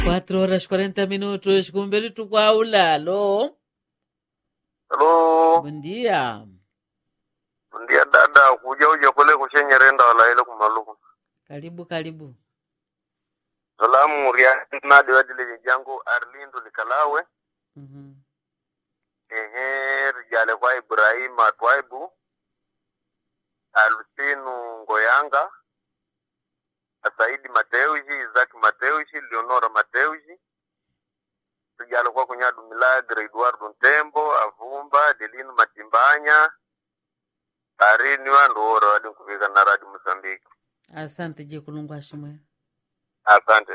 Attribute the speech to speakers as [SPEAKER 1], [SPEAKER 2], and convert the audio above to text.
[SPEAKER 1] 4 horas 40 minutos kumberi tukwaula lo
[SPEAKER 2] Halo,
[SPEAKER 1] bom dia
[SPEAKER 2] ndia dada kuja uja kule kushenyerenda wala ile kumaluku.
[SPEAKER 1] karibu karibu
[SPEAKER 2] Salamu ria nadi wadile jangu Arlindo likalawe.
[SPEAKER 1] Mhm.
[SPEAKER 2] Ehe, rijale kwa Ibrahim Atwaibu. Alusinu Ngoyanga. Saidi Mateushi, Isaac Mateushi, Leonora Mateushi. Rijale kwa kunyadu Milagre Eduardo Ntembo, Avumba, Delino Matimbanya. Arini wandu ora wadi nkuvika na radi Mozambique.
[SPEAKER 1] asante je kulungwa shimwe
[SPEAKER 2] Asante.